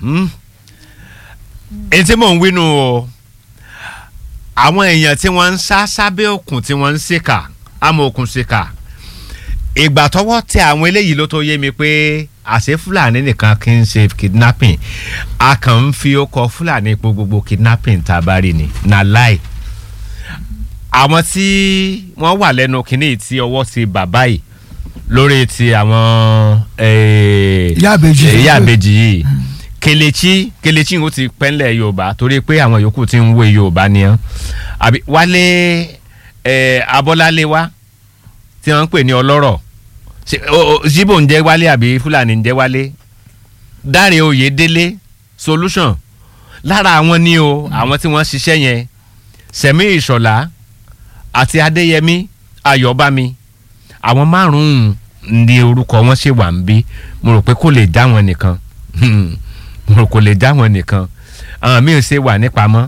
Hmm. èyí tí mò ń wínú o àwọn èèyàn tí wọ́n ń sá sábẹ́ òkun tí wọ́n ń ṣèkà àmọ́ òkun ṣèkà ìgbà tọ́wọ́ tẹ àwọn eléyìí ló tó yé mi pé àṣẹ fúlàní nìkan kì í ṣe kidnapping a kàn ń fi ọkọ̀ fúlàní po gbogbo kidnapping tá a bá rí ni na láì àwọn tí wọ́n wà lẹ́nu kínní tí ọwọ́ ti bàbá yìí lórí ti àwọn eh, Ìyá ìbejì. eh, ìyá ìbejì yìí kelechi kelechi ó ti pẹ́ńlẹ̀ yorùbá torí pé àwọn yòókù ti ń wé yorùbá ni ọ́n àbí wálé eh, abọ́lálé wá tí wọ́n ń pè ní ọlọ́rọ̀ Ṣé, o- o- zibo ń jẹ́ wálé àbí fúlàní ń jẹ́ wálé dáre oyèdélé solution lára àwọn ni o àwọn tí wọ́n ṣiṣẹ́ yẹn sẹ̀mí ìṣọ̀lá àti adéyẹmí ayọ̀bámi àwọn márùn-ún ní orúkọ wọn ṣe wà ń bí mo rò pé kò lè já wọn nìkan Hmm. mo rò kò lè já wọn nìkan àwọn míì ṣe wà nípamọ́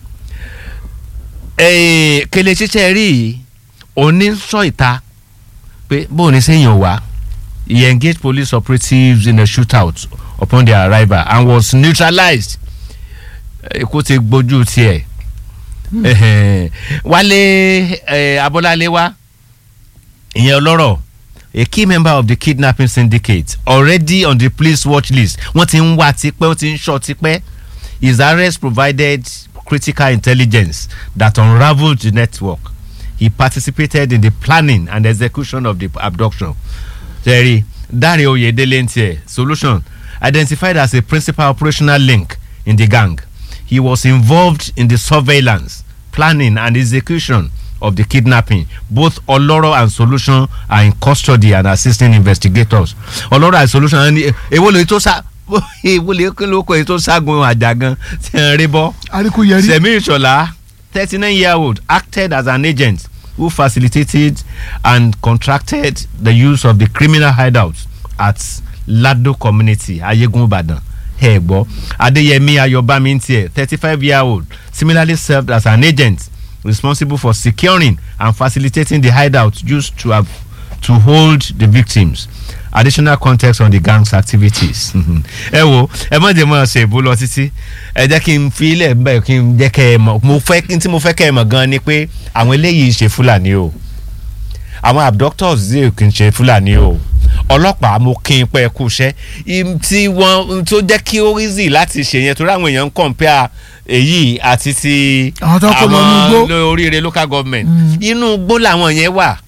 Eh, kele ṣiṣẹ́ rí i òní sọ ìta pé bóun ní sẹ́yìn wá he engaged police operatives in a shootout upon their arrival and was neutralized ikú ti gbójú tiẹ̀ Ẹhẹn. wálé eh, abọ́lálé wá ìyẹn ọlọ́rọ̀ a key member of the kidnapping syndicate already on the police watch list wọ́n ti ń wá tipẹ́ wọ́n ti ń ṣọ́ tipẹ́ his arrest provided critical intelligence that unravelled the network he participated in the planning and execution of the abduction terry dare oyedele n tiẹ̀ solution identified as a principal operational link in the gang he was involved in the surveillance planning and execution of the kidnapping both oloro and solution are in custody and assisting investigators oloro and solution ẹni èwo lè tó sá èwo lè kí ló kọ èyí tó ságun àjàgàn tí ń rí bọ́ àríkú yẹrí semi ìṣọ̀lá thirty nine year old acted as an agent who facilitated and contracted the use of the criminal hideout at lado community ayégun ìbàdàn ẹ gbọ́ adéyẹmí ayọ̀bámi ń tiẹ̀ thirty five year old similarly served as an agent responsible for securing and facilitating the hideout used to have to hold the victims additional context on the gang's activities. ẹ wo ẹ má jẹ́ mọ́ ṣe ìbú lọ títí ẹ jẹ́ kí n fi ilẹ̀ ń bẹ̀ kí n jẹ́ kẹ́ ẹ mọ̀ mo fẹ́ kí n tí mo fẹ́ kẹ́ ẹ mọ̀ gan ni pé àwọn eléyìí ṣe fúlàní o àwọn abductors yìí kì í ṣe fúlàní o ọlọ́pàá mo kí n pẹ́ kú iṣẹ́ im tí wọ́n tó jẹ́ kí ó easy láti ṣe yẹn torí àwọn èèyàn ń compare èyí àti ti Àwọn tó kó lọ inú igbó. lo- oríire local government inú igbó làwọn yẹn wà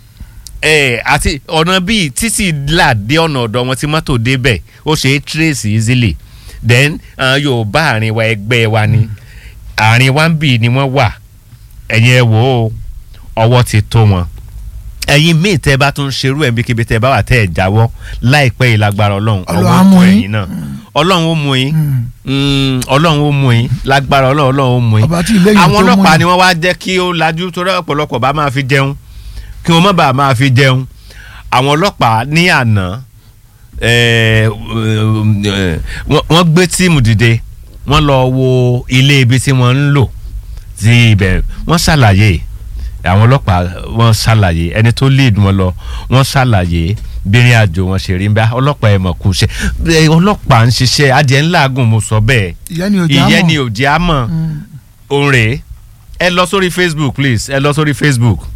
ẹ àti ọ̀nà bíi títì là dé ọ̀nà ọ̀dọ̀ wọn tí mọ́tò débẹ̀ ó ṣe é trace easily then uh, yorùbá àárín wa ẹgbẹ́ wa ni àárín wa ń bì ni wọ́n wà ẹ̀yin ẹ wò ó ọwọ́ ti tó wọn ẹ̀yin míì tẹ́ bá tún ṣerú ẹ̀ bíkíbi tẹ́ bá wà tẹ́ ẹ̀ jáwọ́ láìpẹ́ yìí lágbára ọlọ́run Ọlọ́run ọwọ́ á mú tó yín. ẹ̀yin náà ọlọ́run ó mú yín Mm, ọlọ́run ó mú yín lágbára ọlọ́run ọlọ́run ó mú yín Ọba tí ilé yìí àwọn tó mú ọlọ́pàá yín. ni wọ́n wá jẹ́ kí ó lajú torí ọ̀pọ̀lọpọ̀ bá máa fi jẹun kí wọ́n má bàa máa fi jẹun àwọn ọlọ́pàá ní àná eh, eh, wọ́n wọ́n gbé tíìmù dìde wọ́n lọ wo ilé ibi tí wọ́n ń lò sí ibẹ̀ wọ́n ṣàlàyé àwọn ọlọ́pàá wọ́n ṣàlàyé ẹni tó lead wọn lọ wọ́n ṣàlàyé bírin àjò wọn ṣe rí bá ọlọ́pàá ẹ̀ mọ̀ kú ṣe Eh, ọlọ́pàá ń ṣiṣẹ́ adìẹ ńláàgùn mo sọ bẹ́ẹ̀ ìyẹn ni òjá ìyẹn mọ̀ ni ò jẹ́ àmọ́ òun rèé ẹ lọ sórí facebook please ẹ lọ sórí facebook